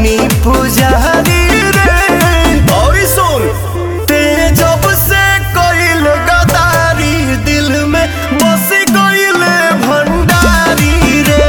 बानी पुजारी रे और सुन ते जब से कोइल गदारी दिल में बस कोइल भंडारी रे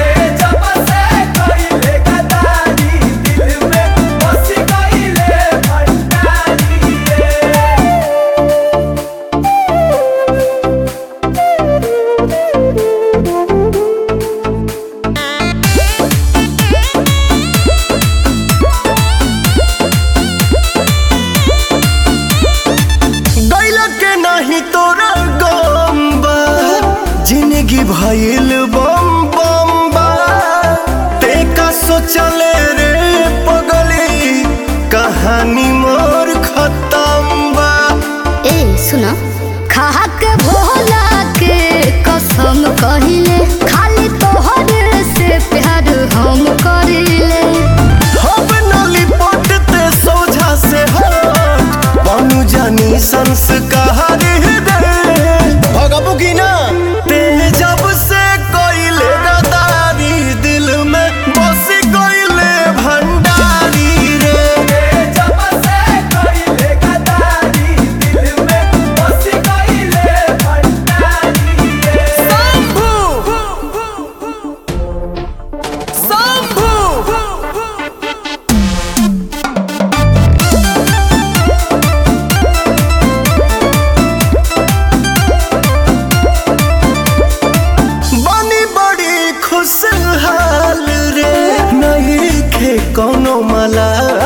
गैल के नहीं तोरा गम बा जिंदगी भइल बम बम बा ते का सोचले रे पगली कहानी मोर खत्म बा ए सुन खा के भोला के कसम कहिले खाली तोहर से प्यार हम करिले हम नली पटते सोझा से हट बनू जानी संस्कार दे भगबू की ना ते जब से कोइले गदारी दिल में बस कोइले भंडारी रे बनी बड़ी खुशहाल रे नहीं खे कोनो मला